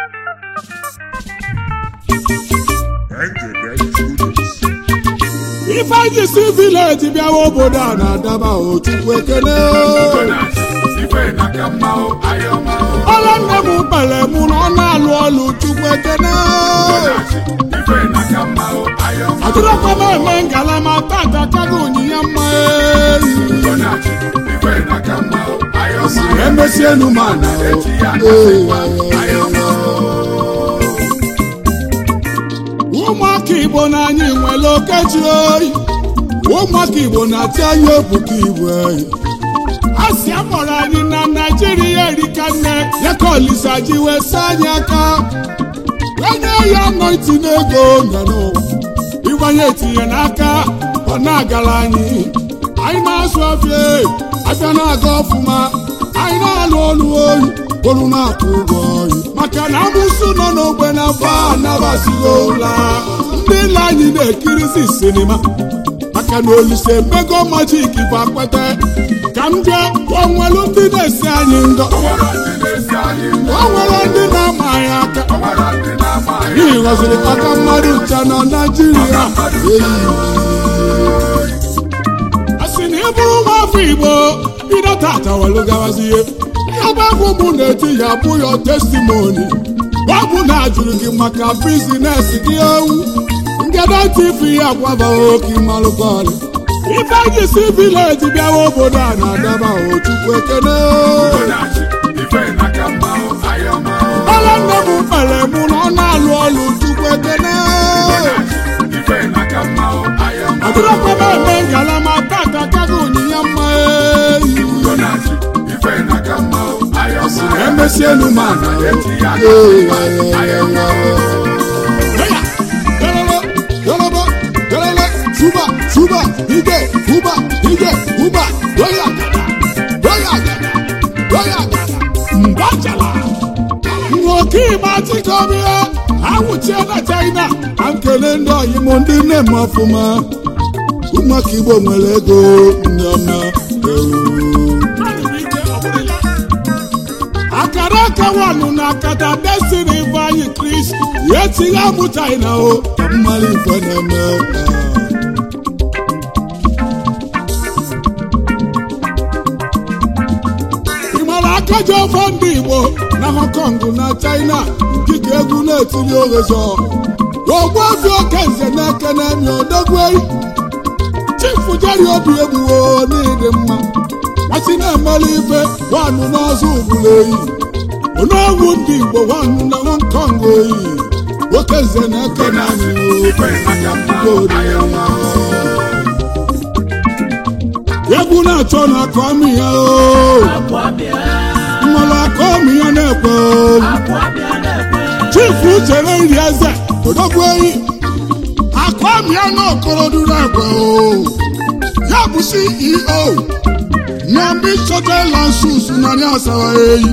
ifeanyi si vileji bịawa obodo a na-adaba ochukwu ekene ọla nne m kpere mụ na ọ na-alụ ọlụ chukwu ekene atụrụkwa m eme ngalama tata kago onyinye mma emesienu m ana ụmụaka igbo na anyị nwere okechi oyi ụmụaka igbo na-ati anyị obuka igbo oyi a sị amụrụ anyị na naijiria erika nne ya ka olisa ji wee saa anyị aka onye ya nọ itinye ego nye n'ụwa ịgbanye etinye n'aka ọ na-agara anyị anyị na-azụ afịa abịa na-aga ọfụma anyị na-alụ ọlụ oyi olu na-akwụ ụgwọ oyi maka na amụsụ nọ n'ogbe na afọ anabasighị ụla ndị ile anyị na-ekirizi sinima maka na olise mmego majik bụ akpata ka m jee onwelu ndị na-esi anyị ndọ o nwere ndị na-ama anyị aka n'ihi ghọziri maka mmadụ ncha na naijiria a sị na ị bụrụ nwa afọ igbo bido tata welu gawazie ihe bụ abụ mụ na-eti ya bụ ya testimoni ọ bụ na ajụrụ gị maka bizines gị ewu ngede tv ya gwabaghị oke malụkọlị ife anyị si vileji bịawa obodo a na-adaba ochukwu ekene ọla nne m kpere mụ na ọ na-alụ ọlụ chukwu ekene atụrụkwa m eme ngalama tata kago onyinye mma eyi emesienu m ana Yoruba, Yoruba, Suba, Suba, Ige, Uba, Ige, Uba, Roya Gada, Roya Gada, Roya Gada, Mbachala. Nwoke ịgba chikobi ya, awụchie na China, ka nkele ndị ọyị m ndị nne m ọfụma. Ụmụaka Igbo nwere ego ndị ọma. akara aka wanụ na akata destiny ifeanyị kris ya etinye amụ china o ka mmalụ ife na-eme ị mara aka ji ọfọ ndị igbo na hong kong na china nkike egwu na-etinye oghezọ ogbu obi oke nze na-eke na-emi odogwei chifu jeri obi egbuwo n'ịdị mma masị na-emeli ife wanụ n'ọzọ ugburu eyi onogwu ndị igbo wanụ na hong kong oyi nwoke nze na-eke na egwu na-achọ na akọmi ya o mmanụ akọmi ya na-ekwe o chifu chere nri eze odogwu eyi akọmi ya na okorodu na-ekwe o ya bụ ceo Nyambi Chotel and Shoes Nani Asawa Eyi.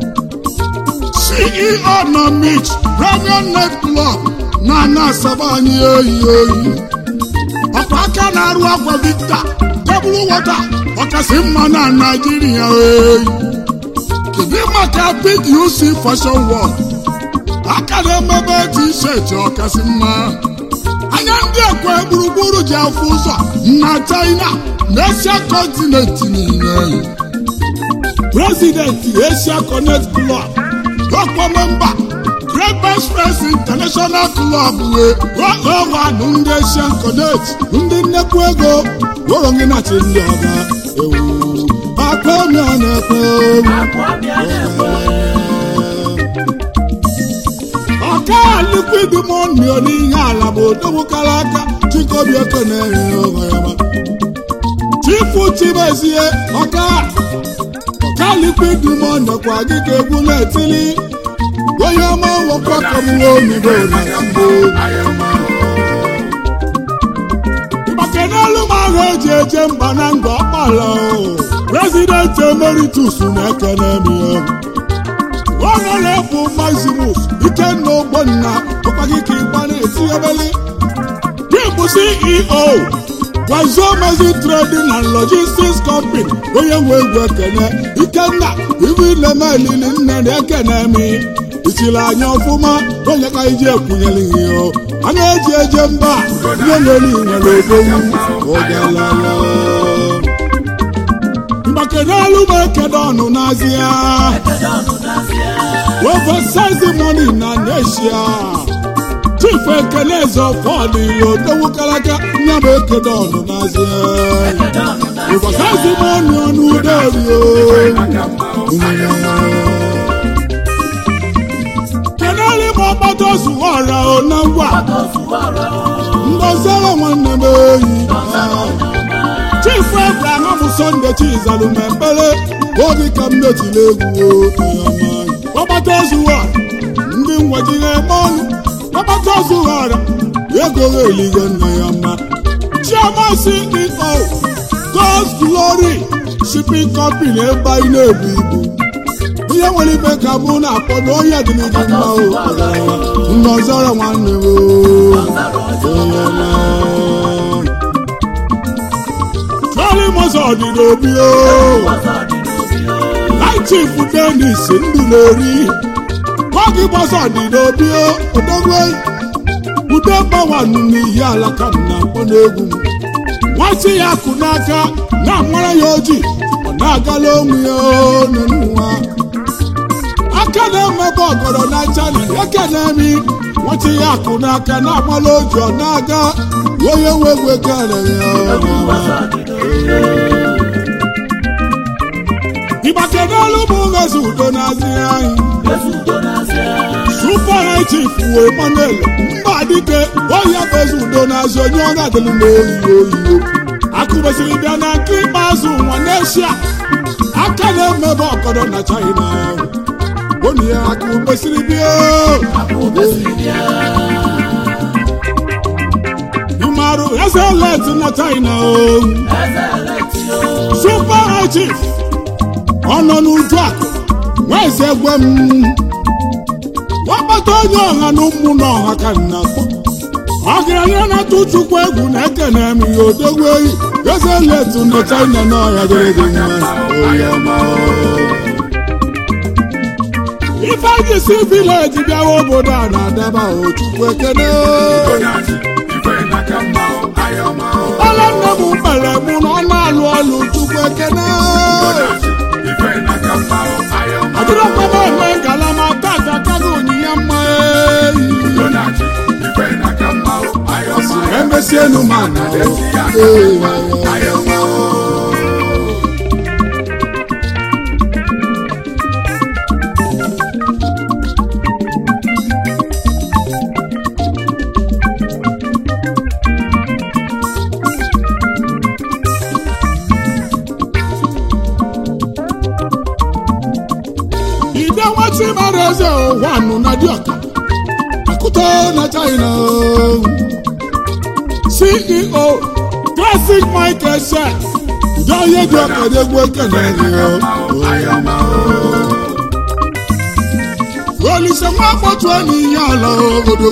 CEO na Mitch Premier Net Club na na Asaba anyị eyi eyi. Ọkwa aka na-arụ akwa Victor tebụl wọta ọkasị mma na Naịjirịa eyi. Kedu maka Big UC Fashion World? Aka na-emebe t-shirt ọkasị mma. Anya ndị ekwe gburugburu ji afụ ụzọ na China n'Asia kọntinent niile. Prezidenti Asia Connect Club ọkpọ memba Great Best Friends International Club wee ọwanụ ndị Asian Connect ndị nnekwu ego wụrụ gị nachi ndị ọga ewu akpọmịa na-ekwe ọka liquid money n'ihe ala bụ odogwukara aka chikobi ekene onwe ya chifu chimezie ọka ọka liquid money kwa gị ka egwu na-etili onye ọma nwekwa kọmụwa omibo na mgbo maka n'elu m ahụ eji eje mba na nga ọkpala prezident emeritus na-ekene m ya ọnọrọbụ maximus ikenna ogbonna ọkpagị ka ịgba na-eti ebele bụ ceo gwazo mezi trading and logistics company onye nwe egwu ekene ikenna ibu ilemelili nne na ekene mi ichiri anya ọfụma onye ka iji ekwunyere ihe o a na-eji eje mba ihe nwere nwere odogwu ogalala mgbakenelu m ekede ọnụ n'azịa oversize money na neshia chief ekene zọfọd odogwu kalaka nya m ekede ọnụ n'azịa oversize money ọnụ udorio kenelu m ọgbata ozuwa ọra na ngwa ndozere nwanne m oyi chief abraham sọnde chizalụ ma ekpere obi ka m metụla egwu ọgbata ozuwa ndị ngwajiri eme ọnụ ọgbata ozuwa ọra ego ha eligo nne ya mma chioma ceo god's glory shipping company ebe anyị na-ebu ibu ihe nwere ibe ka mụ na-akpọ na onye dị n'iji mma o ndọzọrọ nwanne m Charlie Mozọ dị n'obi o Light Chief Dennis ndụ na-eri Kogi Mozọ dị n'obi o odogwe ude mgbanwanụ n'ihi ala ka m na-akpọ n'egwu m nwachi ya kụ n'aka na-amara ya oji ọ na-agala onwe ya n'ụwa aka na-emebe ọgọrọ na china eke na-emi nwachi ya kụ n'aka na-amala oji ọ na-aga onye nwe egwu ekere ya ịgbakedelu m ghezi udo n'azị anyị super high chief wee manuel mba dike onye bụ ezi udo n'azị onye ọ ga-adịlụ n'oyi oyi akụbesiri bịa na nke ikpeazụ nwa n'eshia aka na-emebe ọgọdọ na china onye ya akụbesiri bịa ịmarụ eze let na china o super high chief ọ nọ n'uju akụ nweze gwe m wakpata onye ọha na ụmụ na ọha ka nna kpọ ọgaranya na-atụ chukwu egwu na-ekene m ya odogwu eyi eze letu na china na ọhịa dịrị gị mma oyi ọma ifeanyị si vileji bịawa obodo a na-adaba o chukwu ekene ọla nne m kpere mụ na ọ na-alụ ọlụ chukwu ekene adịrọ mkpebe eme ngalama tata kago onyinye mma eyi emesienu mana ide nwachi mara eze ụwanụ na dịọka akụta na china ceo classic michael shet ude onye dị ọka dị egwu ekene olise nwa akpọtue n'ihe ala obodo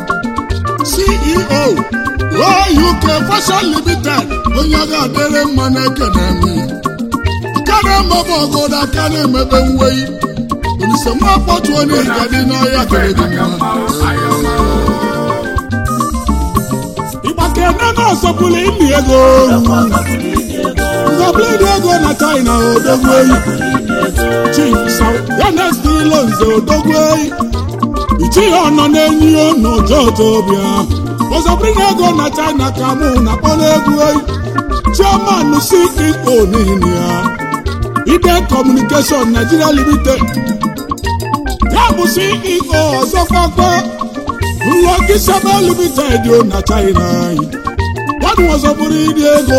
ceo uk fashion limited onye ga-adịrị mma na-ekene aka na-emebe ọgọdọ aka na-emebe mweyi olise nwa akpọtue n'ihe dị n'ọhịa kere gị mma ịgbakene na-asọpụrụ ili ego nzọbụlịdị ego na china odogwu eyi chief yanesd ilonze odogwu eyi ichighị ọnọ na-enyi n'ụjọjọ bịa ọzọbụlịdị ego na china ka mụ na kpọrọ egwu eyi chairman ceo niile ya ide communication nigeria limited ya bụ ceo ọzọkwakwa Lucky Saba Limited o na China anyị. Nwadụ ọzọ bụrụ ịdị ego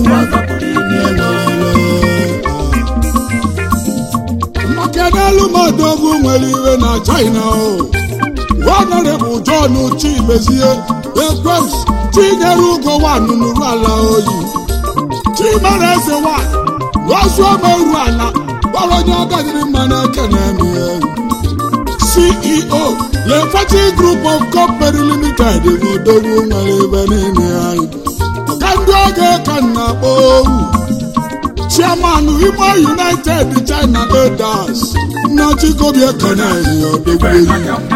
maka n'elu mmadụ nwere iwe na China o. Honorable John Chimezie Ekwems Chinyere Ugo wanụ n'uru ala oyi. Chimere eze wa n'ozuọma eru ala gbara onye ọgadịrị mma n'eke na-eme ya. CEO Lefati Group of Company Limited n'odogwu nwere ebe niile anyị. Ka ndị oge ka m na-akpọ ohu. Chairman Imo United China Leaders na chikobi ekene ya odogwueyi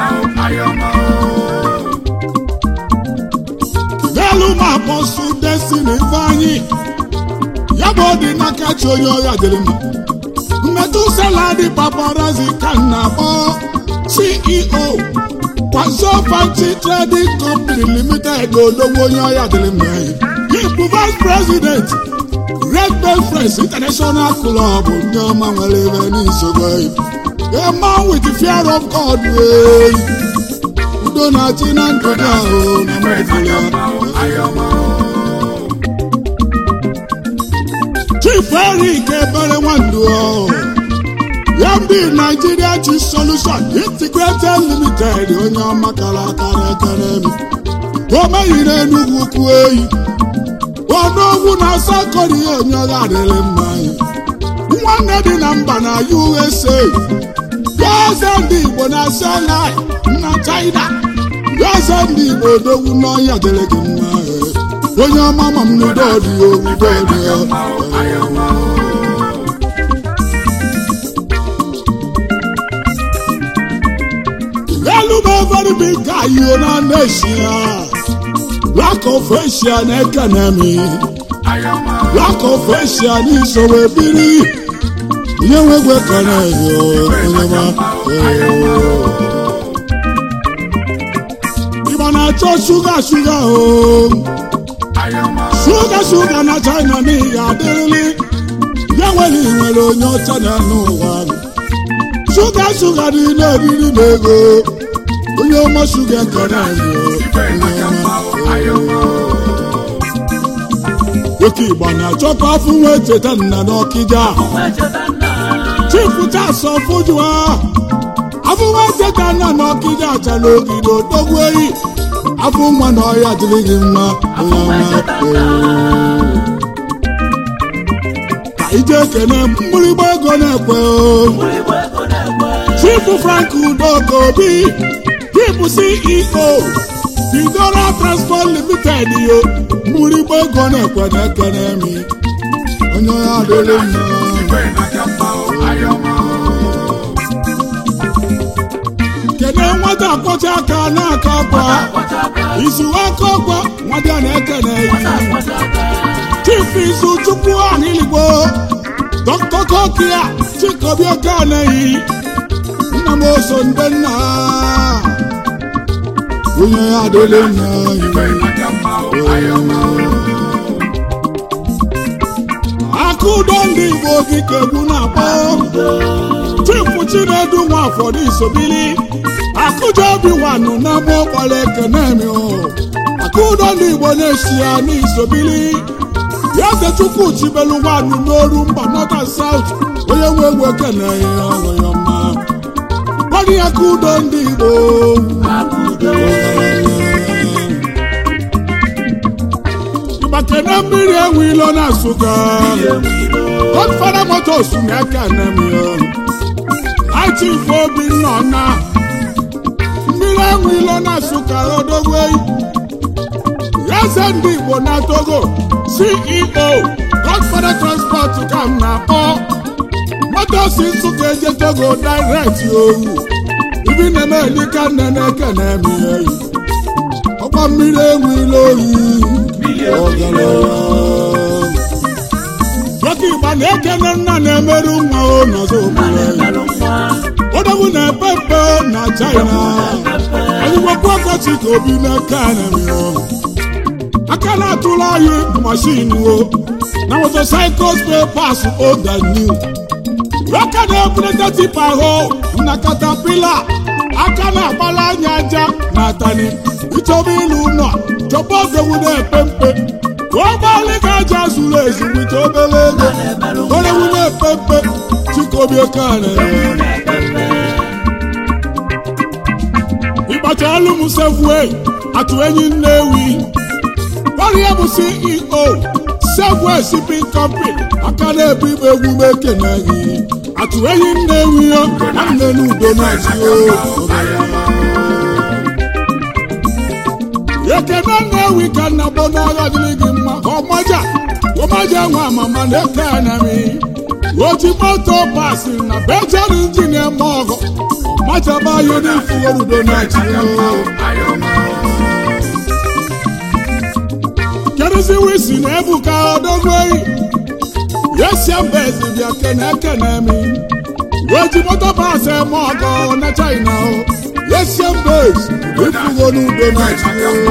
n'elu ma bọsụ destiny ifeanyị ya bụ ọdị n'aka chi onye ọrịa dịrị mma mmetụ saladi paparazi ka m na-akpọ ceo kwazo fanchi trading company limited odogwu onye ọrịa dịrị mma ịbụ vice president red bell friends international club ndị ọma nwere ebe n'isogbo a man with the fear of god wey udo na-achị na ndụ gị ahụ na mmadụ chief eric ebere nwandu ya ndị naijiria chi solution integrated limited onye ọma kara akara ekere m o meghị n'enugwu ukwu eyi ọnụogwu na asa koria onye ọga adịrị mma nwanne dị na mba na usa ya eze ndị igbo na shanghai na china ya eze ndị igbo odogwu n'ọhịa dịrị gị mma onye ọma ma m n'udo dị udo dị elu m very big guy you na nation black of asia na-ekene m black of asia n'isowe biri ihe nwegwe ekene yo onye ịgba na-achọ shuga shuga o shuga shuga na china n'ihi adịrịlị ya nwere nwere onye ọcha na n'ụwa shuga shuga dị n'eriri na ego onye ọma shuga ekene nwoke igbo na-achọkwa afọ nwa echeta nna n'ọkịja chifu tasọ fụjụa afọ nwa echeta nna n'ọkịja achala ogige odogwu eyi afọ nwa na ọhịa dịrị gị mma onye ọma ka ije ekene mgbịrịgba ego na-ekwe chifu frank udoka obi chifu ceo bidora transport limited yo mgbịrịgba ego na-ekwe na ekene mi onye ọhịa adịrị mma kene nwata akpọcha aka na-aka akwa izu aka ọkwa nwata na-ekene yi chief izu chukwu ahịligbo dr kokia chikobi oke anaghị nna m oso ndị nna onye ya adịrị mma aka udo ndị igbo gị ka egwu na-akpọ chifu chinedu nwafọ n'isobili akụja obi wanụ na mụ ọkpara ekene mi aka udo ndị igbo na-esi ya n'isobili ya ze chukwu chibelu nwanụ n'oru mba northern south onye nwe egwu ekene ya ọhụ ya mma gwadị ya ka udo ndị igbo ịgbakene mmiri enwe ilo na nsụka godfada motos na-ekene m ya achif obinna na mmiri enwe ilo na nsụka odogwe eze ndị igbo na togo ceo godfada transport ka m na-akpọ motos nsụka eje togo direct owu ibi na-eme elika nne na-ekene m ya ọkwa mmiri enwe ilo oyi nwoke igba na-ekene nna na-emerụ nwa o n'ọzọ obodo odogwu na-epe mpe na china anyịgbakwu ọkọchị ka obi n'aka na aka na-atụrụ anyị mashin o na motocycles pay pass old and new aka na-ebulata tipa ahụ na katapila aka na-agbala anya aja na atani ịchọba ịlụ ụlọ chọba odogwu na-epe mpe ka ọ gbalị ka aja zuru ezu wite obere ego odogwu na-epe mpe chikobi okane ịgbacha ọlụ m sefue atụ enyi nnewi ọrịa bụ ceo sefue shipping company aka na-ebu ibe egwu m ekene gị atụ enyi nnewi yo na nne n'udo na-achị ekene nnewi ka nna gbọ n'ọrịa dịrị gị mma ka ọmaja ọmaja nwa amama na-eke anami oji moto pasi na bejan injin eme ọgọ machaba ya n'ifugorudo na-achị kedụzi wisi na ebuka odogweyi yesia mbezi bịa kene kene mi oji moto pasi eme ọgọ na china yesia mbezi ifugorudo na-achị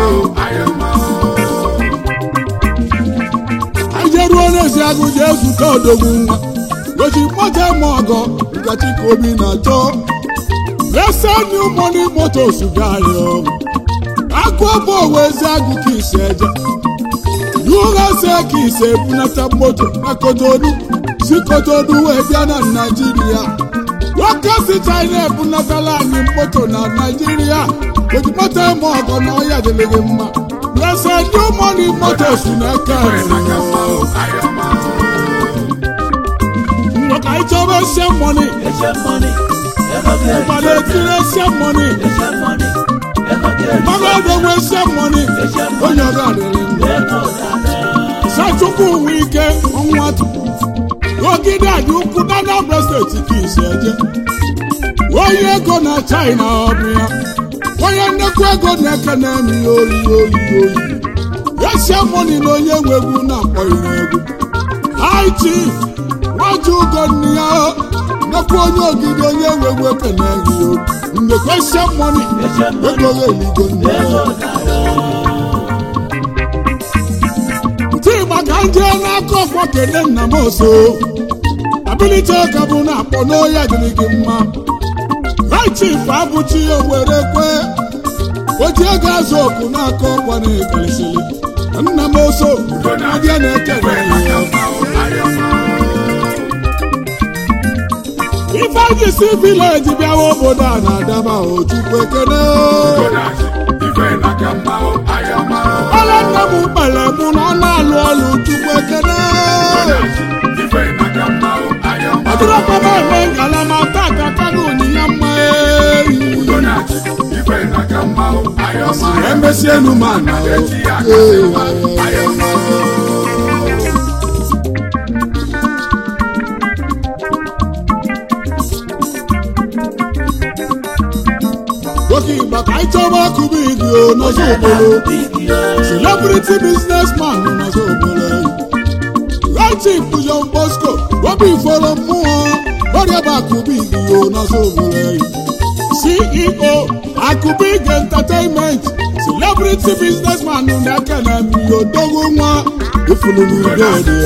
ajeruo n'ezi agụ ji ezute odogwu nwa goji moto eme ọgọ nkachi ka obi na-achọ lese new money motos gayo agụ ọbụ owe ezi agụ ka ise eje yughase ka ise ebunata moto na kotodu si kotodu wee bịa na naijiria nwoke si china ebunatala anyị moto na naijiria goji moto eme ọgọ na ọya dịrị gị mma lese new money motos na-eke Look, I told her some money. But they did some money. Mama, they were some money. Oh, your God. Sachukwu wike ọnwa ogide a you could not have breasted ka isi eje onye ego na China ọ bụ ya onye nnekwu ego na-eke na-emi oyi oyi oyi yesia moni na onye nwe egwu na-akpọghị egwu high chief nwaju ugonne ya nnekwu onye ogige onye nwe egwu ekene gị nnekwu esia moni ego ya eligo nne tigba ka m jee n'aka ọkpọ kene nna m oso abilite ka bụ na akpọ n'oya dịrị gị mma high chief abụchi owere kwe oji ego azụ okwu n'aka ọkwa na-ekeresịrị nna m oso adịa na-ekele ya ifeanyị si vileji bịawa obodo a na-adaba ojukwu ekene ọla nna m kpere mụ na ọ na-alụ ọlụ chukwu ekene ọdụrọkpaba eme ngalama taa ka kago onyinye mma eyi emesi enu ma na nwoke igba ka anyị chọba akụba igi o n'ọzọ obodo celebrity businessman n'ọzọ obodo Chief John Bosco obi iforo mmụọ ọrịa bụ akụba igi o n'ọzọ obodo CEO Akubig Entertainment celebrity businessman na-eke na odogwu nwa ifulunugodị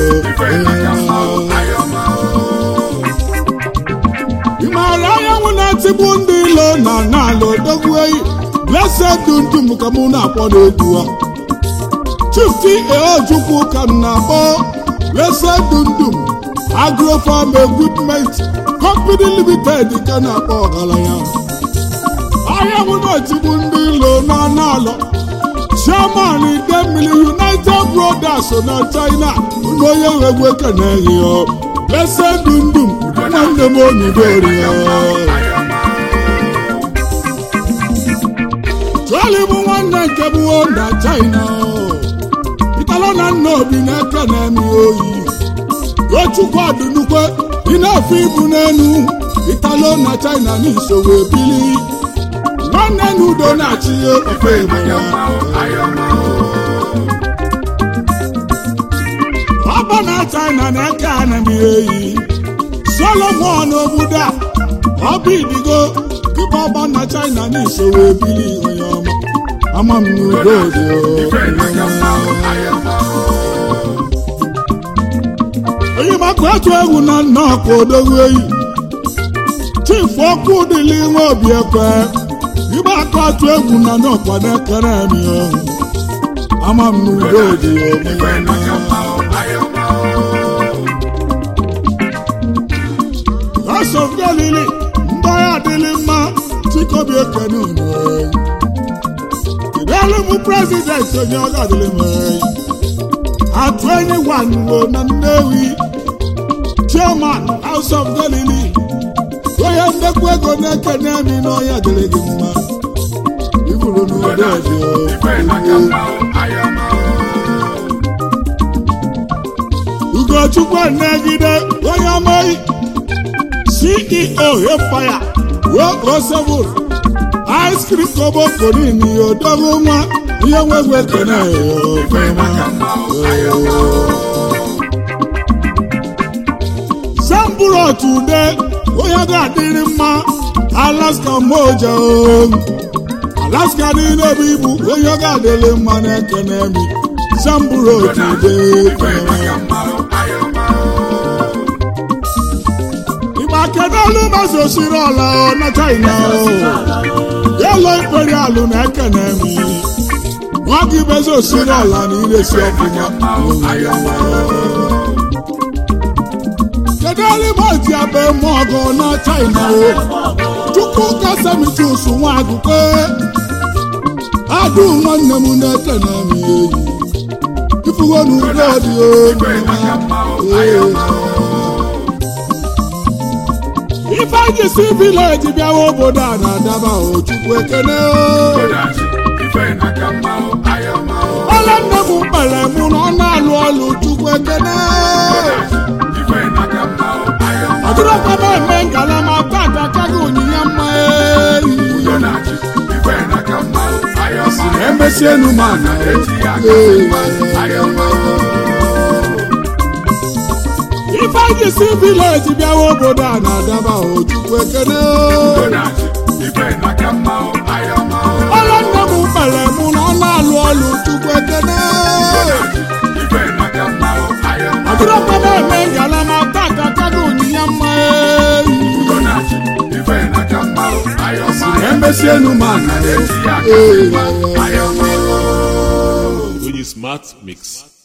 ị maara anyanwụ na-etigbu ndị ilo na n'ala odogwu eyi blessed dundum ka mụ na-akpọ n'egwu a Chief T.A. Ojukwu ka m na-akpọ blessed dundum agrofarm equipment company limited ka na-akpọ ọgaranya ahịa na-etigbu ndị ilo na n'ala chairman idemili united brothers na china na onye nwegwu ekeneghị ya blessed dundum nwanne m onidori ya Charlie bụ nwanne nke bụ na China ịtala na nna obi na-eke na-eme oyi Tochukwu adịnukwe ị na-afụ ibu n'enu ịtala na China n'isowe bili nwanne na udo na-achị ofe Igbo ya ọba na China na-eke anami eyi Solomon obodo a ọba idigo kịba ọba na China n'isowe bili onye ọma ama m n'udo dị onye maka otu egwu na nnọọkụ odogwu eyi chief okwu dịla nwe obi ekwe ịgba aka otu egwu na nnọọkwa na-ekere emi ọhụ ama m n'udo dị House of Galili ndị agha adịlị mma chikobi ekene unu Kedụ m prezidenti onye ọ ga-adịlị m atụ enyi wanwo na Nnewi chairman House of Galili onye ndekwa ego na-ekene emi n'ọhịa dịrị gị mma iburu n'udo dị Ugo chukwu negide onye amaghị ceo hefaya wekosebụl ice cream koboko niile ya odogo nwa ihe nwegwe ekene zambụrọt ude onye ga-adịrị mma alaska moja alaska niile bụ ibu onye ga-adịrị mma na-ekene mi zambụrọt ude ịgba kedolu mazi osiri ọla na china yelo imperial na-ekene mi nwa gị bezi osiri ọla na iresi ọfụma kedu ọrụ ji abe mọgụ na china o chukwu kasamitus nwa agụkọ adụ nwanne m na-ekene m eyi ifugo n'ugbo dị ifeanyị si vileji bịawa obodo a na-adaba o chukwu ekene ọla nne m kpere mụ na ọ na-alụ ọlụ chukwu ekene ọdụrụkwa m eme ngalama tata kaghị onyinye mma eyi emesienu m ana ifeanyị si vileji bịawa obodo a na-adaba o chukwu ekene ọla nne m kpere mụ na ọ na-alụ ọlụ chukwu ekene ọdụrụkwa m eme ngalama tata kaghị onyinye mma eyi emesienu m ana Onye smart mix.